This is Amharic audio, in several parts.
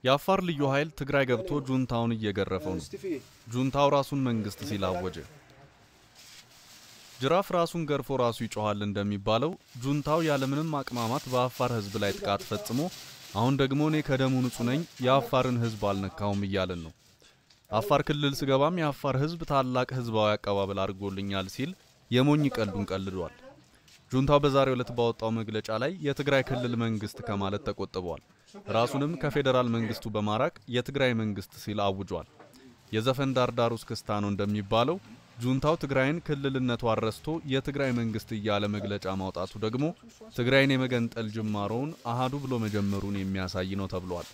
የአፋር ልዩ ኃይል ትግራይ ገብቶ ጁንታውን እየገረፈው ነው። ጁንታው ራሱን መንግስት ሲል አወጀ። ጅራፍ ራሱን ገርፎ ራሱ ይጮኋል እንደሚባለው ጁንታው ያለምንም አቅማማት በአፋር ህዝብ ላይ ጥቃት ፈጽሞ አሁን ደግሞ እኔ ከደሙ ንጹህ ነኝ የአፋርን ህዝብ አልነካውም እያለን ነው። አፋር ክልል ስገባም የአፋር ህዝብ ታላቅ ህዝባዊ አቀባበል አድርጎልኛል ሲል የሞኝ ቀልዱን ቀልዷል። ጁንታው በዛሬው ዕለት ባወጣው መግለጫ ላይ የትግራይ ክልል መንግስት ከማለት ተቆጥቧል። ራሱንም ከፌዴራል መንግስቱ በማራቅ የትግራይ መንግስት ሲል አውጇል። የዘፈን ዳርዳር ውስጥ ክስታ ነው እንደሚባለው ጁንታው ትግራይን ክልልነቷን ረስቶ የትግራይ መንግስት እያለ መግለጫ ማውጣቱ ደግሞ ትግራይን የመገንጠል ጅማሮውን አሃዱ ብሎ መጀመሩን የሚያሳይ ነው ተብሏል።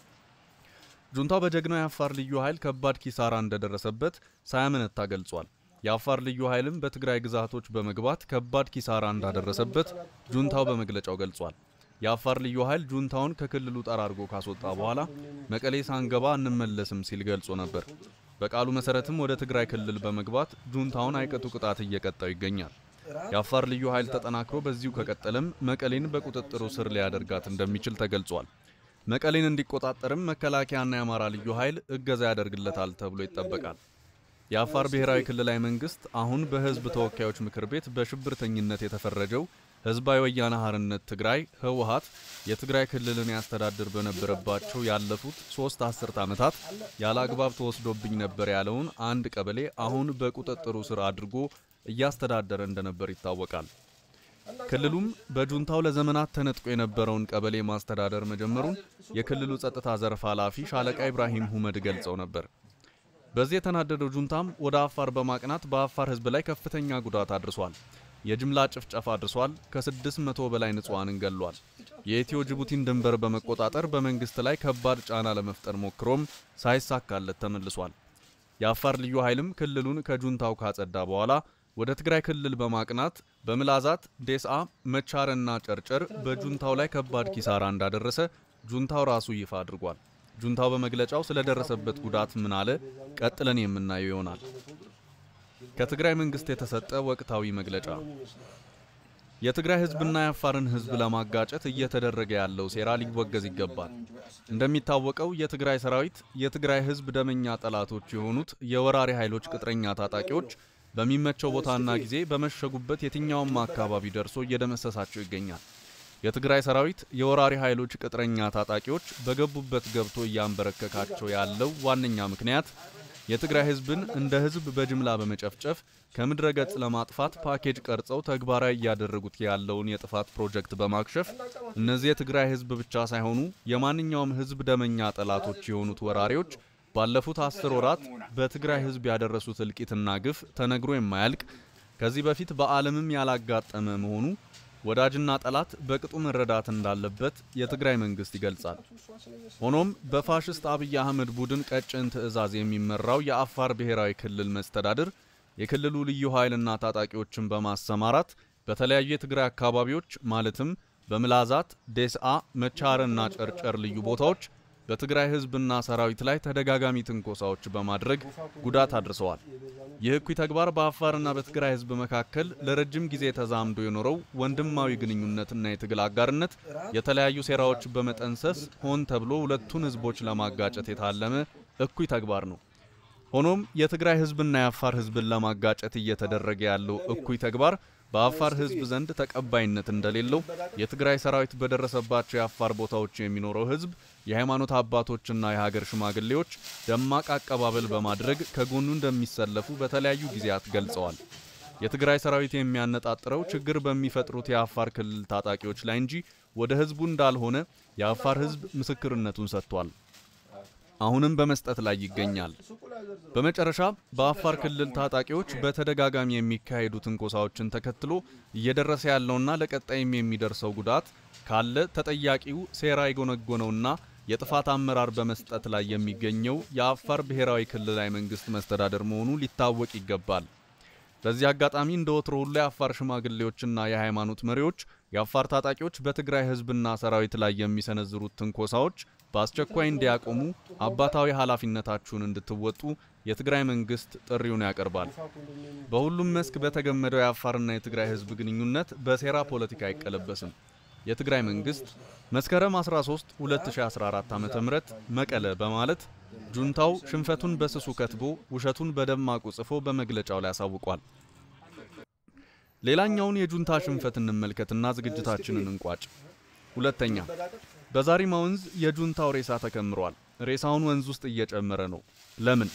ጁንታው በጀግናው የአፋር ልዩ ኃይል ከባድ ኪሳራ እንደደረሰበት ሳያመነታ ገልጿል። የአፋር ልዩ ኃይልም በትግራይ ግዛቶች በመግባት ከባድ ኪሳራ እንዳደረሰበት ጁንታው በመግለጫው ገልጿል። የአፋር ልዩ ኃይል ጁንታውን ከክልሉ ጠራርጎ ካስወጣ በኋላ መቀሌ ሳንገባ እንመለስም ሲል ገልጾ ነበር። በቃሉ መሰረትም ወደ ትግራይ ክልል በመግባት ጁንታውን አይቀጡ ቅጣት እየቀጣው ይገኛል። የአፋር ልዩ ኃይል ተጠናክሮ በዚሁ ከቀጠለም መቀሌን በቁጥጥሩ ስር ሊያደርጋት እንደሚችል ተገልጿል። መቀሌን እንዲቆጣጠርም መከላከያና የአማራ ልዩ ኃይል እገዛ ያደርግለታል ተብሎ ይጠበቃል። የአፋር ብሔራዊ ክልላዊ መንግስት አሁን በህዝብ ተወካዮች ምክር ቤት በሽብርተኝነት የተፈረጀው ህዝባዊ ወያነ ሓርነት ትግራይ ህወሓት የትግራይ ክልልን ያስተዳድር በነበረባቸው ያለፉት ሶስት አስርት ዓመታት ያለ አግባብ ተወስዶብኝ ነበር ያለውን አንድ ቀበሌ አሁን በቁጥጥሩ ስር አድርጎ እያስተዳደረ እንደነበር ይታወቃል። ክልሉም በጁንታው ለዘመናት ተነጥቆ የነበረውን ቀበሌ ማስተዳደር መጀመሩን የክልሉ ጸጥታ ዘርፍ ኃላፊ ሻለቃ ኢብራሂም ሁመድ ገልጸው ነበር። በዚህ የተናደደው ጁንታም ወደ አፋር በማቅናት በአፋር ህዝብ ላይ ከፍተኛ ጉዳት አድርሷል። የጅምላ ጭፍጨፋ አድርሷል። ከ600 በላይ ንጹሐንን ገሏል። የኢትዮ ጅቡቲን ድንበር በመቆጣጠር በመንግስት ላይ ከባድ ጫና ለመፍጠር ሞክሮም ሳይሳካለት ተመልሷል። የአፋር ልዩ ኃይልም ክልሉን ከጁንታው ካጸዳ በኋላ ወደ ትግራይ ክልል በማቅናት በምላዛት፣ ዴስአ፣ መቻርና ጨርጨር በጁንታው ላይ ከባድ ኪሳራ እንዳደረሰ ጁንታው ራሱ ይፋ አድርጓል። ጁንታው በመግለጫው ስለደረሰበት ጉዳት ምን አለ? ቀጥለን የምናየው ይሆናል። ከትግራይ መንግስት የተሰጠ ወቅታዊ መግለጫ። የትግራይ ህዝብና የአፋርን ህዝብ ለማጋጨት እየተደረገ ያለው ሴራ ሊወገዝ ይገባል። እንደሚታወቀው የትግራይ ሰራዊት የትግራይ ህዝብ ደመኛ ጠላቶች የሆኑት የወራሪ ኃይሎች ቅጥረኛ ታጣቂዎች በሚመቸው ቦታና ጊዜ በመሸጉበት የትኛውም አካባቢ ደርሶ እየደመሰሳቸው ይገኛል። የትግራይ ሰራዊት የወራሪ ኃይሎች ቅጥረኛ ታጣቂዎች በገቡበት ገብቶ እያንበረከካቸው ያለው ዋነኛ ምክንያት የትግራይ ህዝብን እንደ ህዝብ በጅምላ በመጨፍጨፍ ከምድረ ገጽ ለማጥፋት ፓኬጅ ቀርጸው ተግባራዊ እያደረጉት ያለውን የጥፋት ፕሮጀክት በማክሸፍ እነዚህ የትግራይ ህዝብ ብቻ ሳይሆኑ የማንኛውም ህዝብ ደመኛ ጠላቶች የሆኑት ወራሪዎች ባለፉት አስር ወራት በትግራይ ህዝብ ያደረሱት እልቂትና ግፍ ተነግሮ የማያልቅ ከዚህ በፊት በዓለምም ያላጋጠመ መሆኑ ወዳጅና ጠላት በቅጡ መረዳት እንዳለበት የትግራይ መንግስት ይገልጻል። ሆኖም በፋሽስት አብይ አህመድ ቡድን ቀጭን ትዕዛዝ የሚመራው የአፋር ብሔራዊ ክልል መስተዳድር የክልሉ ልዩ ኃይልና ታጣቂዎችን በማሰማራት በተለያዩ የትግራይ አካባቢዎች ማለትም በምላዛት፣ ዴስአ፣ መቻርና ጨርጨር ልዩ ቦታዎች በትግራይ ህዝብና ሰራዊት ላይ ተደጋጋሚ ትንኮሳዎች በማድረግ ጉዳት አድርሰዋል። ይህ እኩይ ተግባር በአፋርና በትግራይ ህዝብ መካከል ለረጅም ጊዜ ተዛምዶ የኖረው ወንድማዊ ግንኙነትና የትግል አጋርነት የተለያዩ ሴራዎች በመጠንሰስ ሆን ተብሎ ሁለቱን ህዝቦች ለማጋጨት የታለመ እኩይ ተግባር ነው። ሆኖም የትግራይ ህዝብና የአፋር ህዝብን ለማጋጨት እየተደረገ ያለው እኩይ ተግባር በአፋር ህዝብ ዘንድ ተቀባይነት እንደሌለው የትግራይ ሰራዊት በደረሰባቸው የአፋር ቦታዎች የሚኖረው ህዝብ የሃይማኖት አባቶችና የሀገር ሽማግሌዎች ደማቅ አቀባበል በማድረግ ከጎኑ እንደሚሰለፉ በተለያዩ ጊዜያት ገልጸዋል። የትግራይ ሰራዊት የሚያነጣጥረው ችግር በሚፈጥሩት የአፋር ክልል ታጣቂዎች ላይ እንጂ ወደ ህዝቡ እንዳልሆነ የአፋር ህዝብ ምስክርነቱን ሰጥቷል። አሁንም በመስጠት ላይ ይገኛል። በመጨረሻ በአፋር ክልል ታጣቂዎች በተደጋጋሚ የሚካሄዱ ትንኮሳዎችን ተከትሎ እየደረሰ ያለውና ለቀጣይም የሚደርሰው ጉዳት ካለ ተጠያቂው ሴራ የጎነጎነውና የጥፋት አመራር በመስጠት ላይ የሚገኘው የአፋር ብሔራዊ ክልላዊ መንግስት መስተዳደር መሆኑ ሊታወቅ ይገባል። በዚህ አጋጣሚ እንደ ወትሮ ሁሉ የአፋር ሽማግሌዎችና የሃይማኖት መሪዎች የአፋር ታጣቂዎች በትግራይ ህዝብና ሰራዊት ላይ የሚሰነዝሩት ትንኮሳዎች በአስቸኳይ እንዲያቆሙ አባታዊ ኃላፊነታችሁን እንድትወጡ የትግራይ መንግስት ጥሪውን ያቀርባል። በሁሉም መስክ በተገመደው የአፋርና የትግራይ ህዝብ ግንኙነት በሴራ ፖለቲካ አይቀለበስም። የትግራይ መንግስት መስከረም 13 2014 ዓ.ም መቀለ በማለት ጁንታው ሽንፈቱን በስሱ ከትቦ ውሸቱን በደማቁ ጽፎ በመግለጫው ላይ አሳውቋል። ሌላኛውን የጁንታ ሽንፈት እንመልከትና ዝግጅታችንን እንቋጭ። ሁለተኛ፣ በዛሪማ ወንዝ የጁንታው ሬሳ ተከምሯል። ሬሳውን ወንዝ ውስጥ እየጨመረ ነው። ለምን?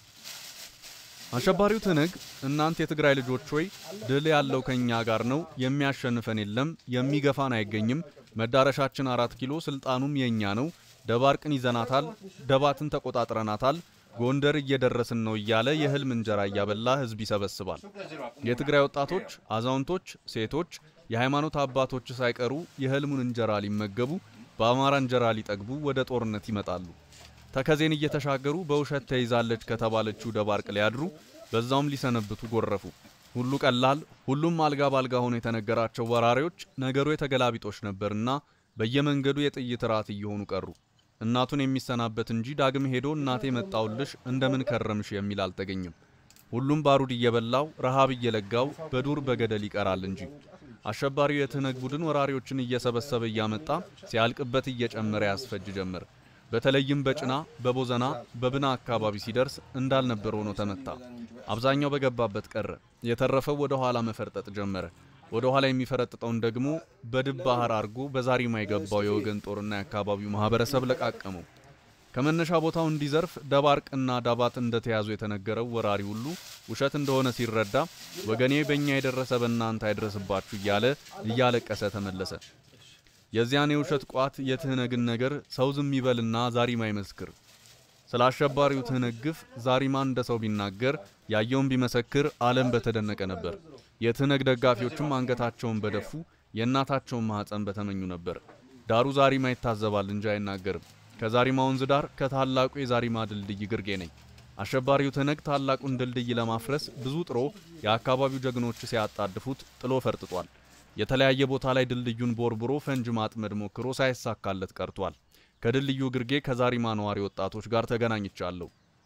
አሸባሪው ትነግ እናንተ የትግራይ ልጆች ሆይ ድል ያለው ከኛ ጋር ነው፣ የሚያሸንፈን የለም፣ የሚገፋን አይገኝም፣ መዳረሻችን አራት ኪሎ፣ ስልጣኑም የኛ ነው፣ ደባርቅን ይዘናታል፣ ደባትን ተቆጣጥረናታል፣ ጎንደር እየደረስን ነው እያለ የህልም እንጀራ እያበላ ህዝብ ይሰበስባል። የትግራይ ወጣቶች፣ አዛውንቶች፣ ሴቶች፣ የሃይማኖት አባቶች ሳይቀሩ የህልሙን እንጀራ ሊመገቡ በአማራ እንጀራ ሊጠግቡ ወደ ጦርነት ይመጣሉ። ተከዜን እየተሻገሩ በውሸት ተይዛለች ከተባለችው ደባርቅ ሊያድሩ በዛውም ሊሰነብቱ ጎረፉ። ሁሉ ቀላል፣ ሁሉም አልጋ ባልጋ ሆኖ የተነገራቸው ወራሪዎች ነገሩ የተገላቢጦች ነበርና በየመንገዱ የጥይት ራት እየሆኑ ቀሩ። እናቱን የሚሰናበት እንጂ ዳግም ሄዶ እናቴ መጣውልሽ እንደምን ከረምሽ የሚል አልተገኘም። ሁሉም ባሩድ እየበላው ረሃብ እየለጋው በዱር በገደል ይቀራል እንጂ አሸባሪው የትህነግ ቡድን ወራሪዎችን እየሰበሰበ እያመጣ ሲያልቅበት እየጨመረ ያስፈጅ ጀመር። በተለይም በጭና በቦዘና በብና አካባቢ ሲደርስ እንዳልነበር ሆኖ ተመታ። አብዛኛው በገባበት ቀረ። የተረፈው ወደ ኋላ መፈርጠጥ ጀመረ። ወደ ኋላ የሚፈረጥጠውን ደግሞ በድብ ባህር አድርጎ በዛሪማ የገባው የወገን ጦርና የአካባቢው ማህበረሰብ ለቃቀመው። ከመነሻ ቦታው እንዲዘርፍ ደባርቅና ዳባት እንደተያዙ የተነገረው ወራሪ ሁሉ ውሸት እንደሆነ ሲረዳ ወገኔ በእኛ የደረሰ በእናንተ አይድረስባችሁ እያለ እያለቀሰ ተመለሰ። የዚያን የውሸት ቋት የትህነግን ነገር ሰው ዝም ይበልና ዛሪማ ይመስክር። ስለ አሸባሪው ትህነግ ግፍ ዛሪማ እንደ ሰው ቢናገር ያየውን ቢመሰክር ዓለም በተደነቀ ነበር። የትህነግ ደጋፊዎችም አንገታቸውን በደፉ የእናታቸውን ማኅፀን በተመኙ ነበር። ዳሩ ዛሪማ ይታዘባል እንጂ አይናገርም። ከዛሪማ ወንዝ ዳር ከታላቁ የዛሪማ ድልድይ ግርጌ ነኝ። አሸባሪው ትህነግ ታላቁን ድልድይ ለማፍረስ ብዙ ጥሮ የአካባቢው ጀግኖች ሲያጣድፉት ጥሎ ፈርጥጧል። የተለያየ ቦታ ላይ ድልድዩን ቦርብሮ ፈንጅ ማጥመድ ሞክሮ ሳይሳካለት ቀርቷል። ከድልድዩ ግርጌ ከዛሪማ ነዋሪ ወጣቶች ጋር ተገናኝቻለሁ።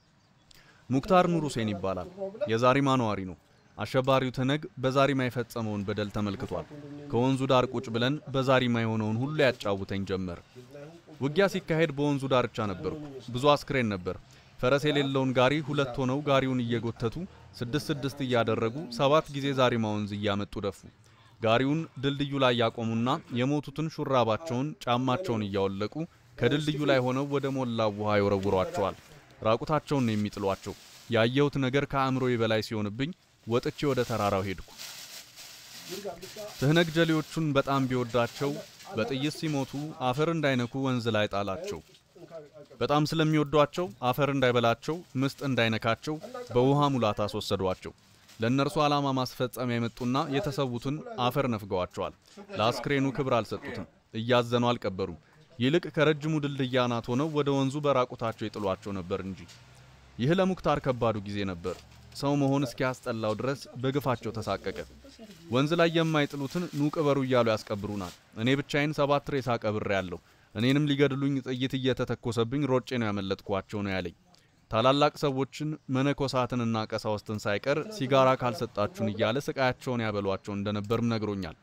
ሙክታር ኑር ሁሴን ይባላል። የዛሪማ ነዋሪ ነው። አሸባሪው ትህነግ በዛሪማ የፈጸመውን በደል ተመልክቷል። ከወንዙ ዳር ቁጭ ብለን በዛሪማ የሆነውን ሁሉ ያጫውተኝ ጀመር። ውጊያ ሲካሄድ በወንዙ ዳርቻ ነበርኩ። ብዙ አስክሬን ነበር። ፈረስ የሌለውን ጋሪ ሁለት ሆነው ጋሪውን እየጎተቱ ስድስት ስድስት እያደረጉ ሰባት ጊዜ ዛሪማ ወንዝ እያመጡ ደፉ። ጋሪውን ድልድዩ ላይ ያቆሙና የሞቱትን ሹራባቸውን፣ ጫማቸውን እያወለቁ ከድልድዩ ላይ ሆነው ወደ ሞላው ውሃ ይወረውሯቸዋል። ራቁታቸውን ነው የሚጥሏቸው። ያየሁት ነገር ከአእምሮዬ በላይ ሲሆንብኝ ወጥቼ ወደ ተራራው ሄድኩ። ትህነግ ጀሌዎቹን በጣም ቢወዳቸው በጥይት ሲሞቱ አፈር እንዳይነኩ ወንዝ ላይ ጣላቸው። በጣም ስለሚወዷቸው አፈር እንዳይበላቸው፣ ምስጥ እንዳይነካቸው በውሃ ሙላት አስወሰዷቸው። ለእነርሱ ዓላማ ማስፈጸሚያ የመጡና የተሰዉትን አፈር ነፍገዋቸዋል። ለአስክሬኑ ክብር አልሰጡትም። እያዘኑ አልቀበሩም። ይልቅ ከረጅሙ ድልድይ አናት ሆነው ወደ ወንዙ በራቁታቸው ይጥሏቸው ነበር እንጂ። ይህ ለሙክታር ከባዱ ጊዜ ነበር። ሰው መሆን እስኪያስጠላው ድረስ በግፋቸው ተሳቀቀ። ወንዝ ላይ የማይጥሉትን ኑ ቅበሩ እያሉ ያስቀብሩናል። እኔ ብቻዬን ሰባት ሬሳ ቀብሬ ያለሁ። እኔንም ሊገድሉኝ ጥይት እየተተኮሰብኝ ሮጬ ነው ያመለጥኳቸው ነው ያለኝ። ታላላቅ ሰዎችን መነኮሳትንና ቀሳውስትን ሳይቀር ሲጋራ ካልሰጣችሁን እያለ ስቃያቸውን ያበሏቸው እንደነበርም ነግሮኛል።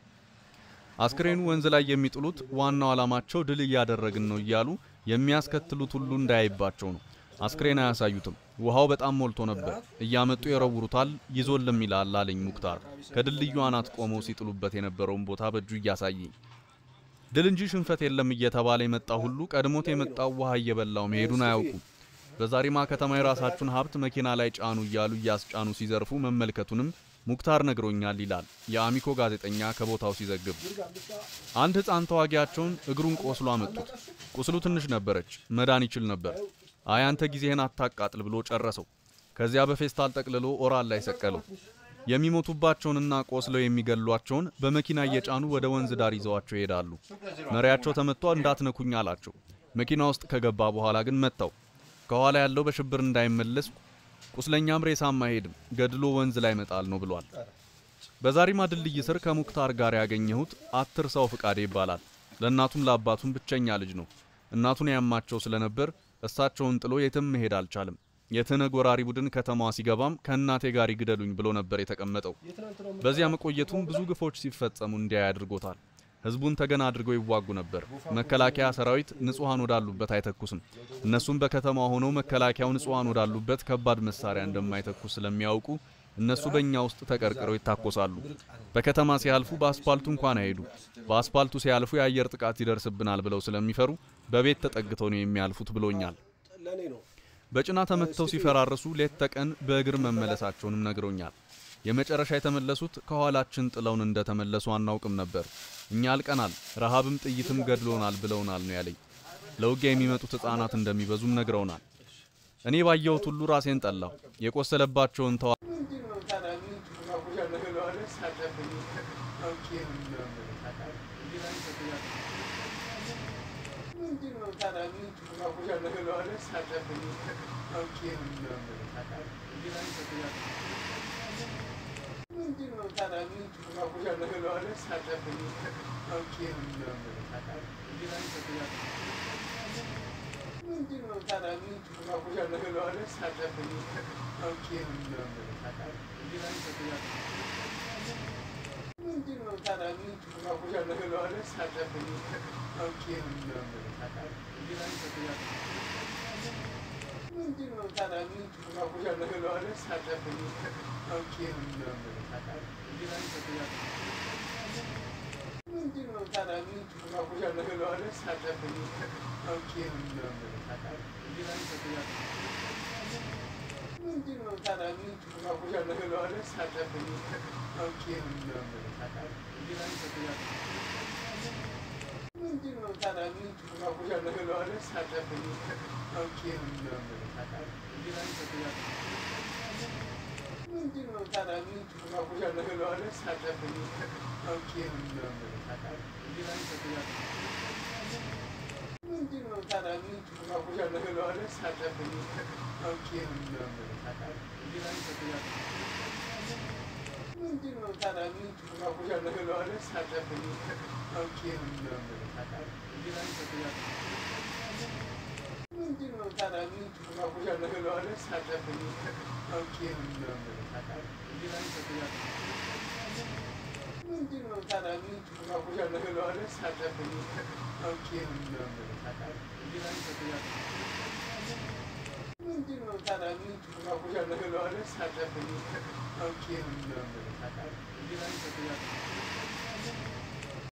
አስክሬኑ ወንዝ ላይ የሚጥሉት ዋናው ዓላማቸው ድል እያደረግን ነው እያሉ የሚያስከትሉት ሁሉ እንዳያይባቸው ነው። አስክሬን አያሳዩትም። ውሃው በጣም ሞልቶ ነበር። እያመጡ የረውሩታል፣ ይዞልም ይላል አለኝ ሙክታር ከድልድዩ አናት ቆመው ሲጥሉበት የነበረውን ቦታ በእጁ እያሳየኝ። ድል እንጂ ሽንፈት የለም እየተባለ የመጣ ሁሉ ቀድሞት የመጣው ውሃ እየበላው መሄዱን አያውቁም። በዛሪማ ከተማ የራሳችሁን ሀብት መኪና ላይ ጫኑ እያሉ እያስጫኑ ሲዘርፉ መመልከቱንም ሙክታር ነግሮኛል ይላል የአሚኮ ጋዜጠኛ ከቦታው ሲዘግብ። አንድ ሕፃን ተዋጊያቸውን እግሩን ቆስሎ አመጡት። ቁስሉ ትንሽ ነበረች፣ መዳን ይችል ነበር። አይ አንተ ጊዜህን አታቃጥል ብሎ ጨረሰው። ከዚያ በፌስታል ጠቅልሎ ኦራል ላይ ሰቀለው። የሚሞቱባቸውንና ቆስለው የሚገሏቸውን በመኪና እየጫኑ ወደ ወንዝ ዳር ይዘዋቸው ይሄዳሉ። መሪያቸው ተመቷ እንዳትነኩኝ አላቸው። መኪና ውስጥ ከገባ በኋላ ግን መታው። ከኋላ ያለው በሽብር እንዳይመለስ ቁስለኛም ሬሳም አይሄድም፣ ገድሎ ወንዝ ላይ መጣል ነው ብሏል። በዛሪማ ድልድይ ስር ከሙክታር ጋር ያገኘሁት አትርሳው ፍቃዴ ይባላል። ለእናቱም ለአባቱም ብቸኛ ልጅ ነው። እናቱን ያማቸው ስለነበር እሳቸውን ጥሎ የትም መሄድ አልቻለም። የትህነግ ወራሪ ቡድን ከተማዋ ሲገባም ከእናቴ ጋር ይግደሉኝ ብሎ ነበር የተቀመጠው። በዚያ መቆየቱም ብዙ ግፎች ሲፈጸሙ እንዲያይ አድርጎታል። ህዝቡን ተገን አድርገው ይዋጉ ነበር። መከላከያ ሰራዊት ንጹሃን ወዳሉበት አይተኩስም። እነሱም በከተማ ሆነው መከላከያው ንጹሃን ወዳሉበት ከባድ መሳሪያ እንደማይተኩስ ስለሚያውቁ እነሱ በእኛ ውስጥ ተቀርቅረው ይታኮሳሉ። በከተማ ሲያልፉ በአስፓልቱ እንኳን አይሄዱ። በአስፓልቱ ሲያልፉ የአየር ጥቃት ይደርስብናል ብለው ስለሚፈሩ በቤት ተጠግተው ነው የሚያልፉት ብሎኛል። በጭና ተመትተው ሲፈራርሱ ሌት ተቀን በእግር መመለሳቸውንም ነግሮኛል። የመጨረሻ የተመለሱት ከኋላችን ጥለውን እንደተመለሱ አናውቅም ነበር። እኛ አልቀናል፣ ረሃብም ጥይትም ገድሎናል ብለውናል ነው ያለኝ። ለውጊያ የሚመጡት ሕፃናት እንደሚበዙም ነግረውናል። እኔ ባየሁት ሁሉ ራሴን ጠላሁ። የቆሰለባቸውን ተዋ Thank you.